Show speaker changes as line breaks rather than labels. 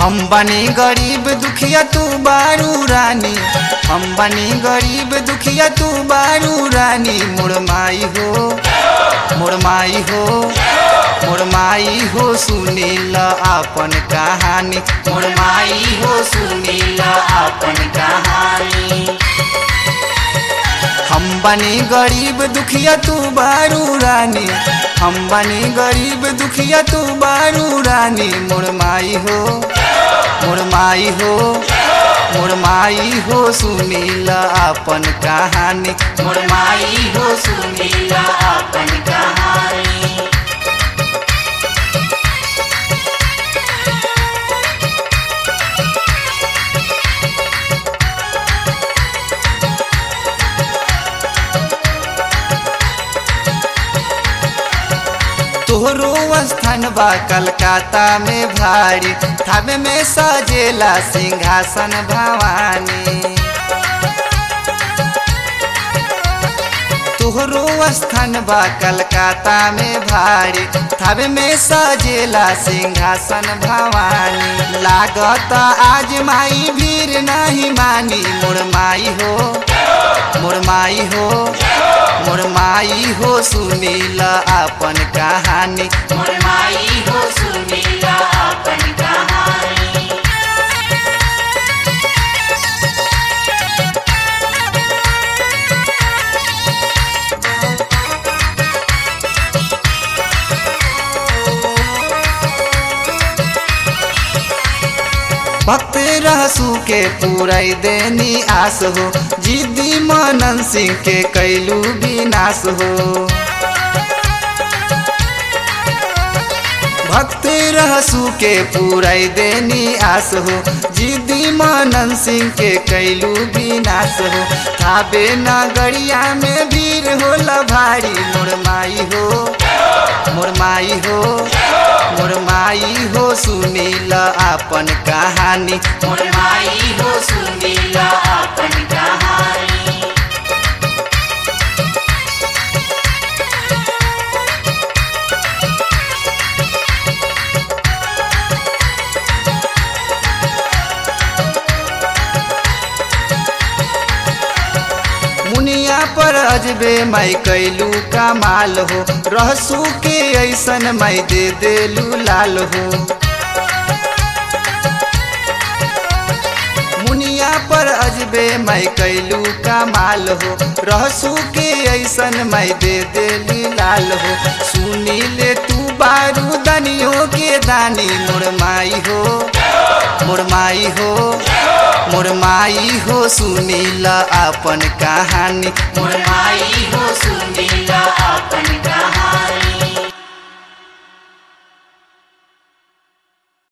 हम बनी गरीब दुखिया तू बारू रानी हम बनी गरीब दुखिया तू बारू रानी मोर माई हो मोर माई हो मोर माई हो सुनील आपन कहानी मोर माई हो सुनील आपन कहानी हम बनी गरीब दुखिया तू बारू रानी हम बनी गरीब दुखिया तू बारू रानी मोर माई हो मोर माई हो मोर माई हो सुनील आपन कहानी मोर माई हो सुनील आपन कहानी तोहरो स्थान बा कलकत्ता में भारी थावे में सजेला सिंहासन भवानी तोहरो स्थान बा कलकत्ता में भारी थावे में सजेला सिंहासन भवानी लागत आज माई भीड़ नहीं मानी मोर माई हो मोर माई हो मोर माई हो सुनील आपन कहानी मोर माई हो सुनील आपन कहानी भक्त रहसू के पूराई देनी आस हो जिद्दी मनन सिंह के कैलू विनाश हो भक्त रहसू के पूराई देनी आस हो जिद्दी मनन सिंह के कैलू विनाश हो थाबे नगरिया में भीड़ होला भारी मोर माई हो मोर माई हो मोर माई हो सुनील आपन कहानी मोर माई हो सुनील आपन कहानी मुनिया पर अजबे माई कैलू कमाल हो रहसू के ऐसन माई दे देलू लाल हो मुनिया पर अजबे माई कैलू कमाल हो रहसू के ऐसन माई दे देली लाल हो सुनी ले तू बारू दनियों के दानी मोर माई हो मोर माई हो मोर माई हो सुनील आपन कहानी मोर माई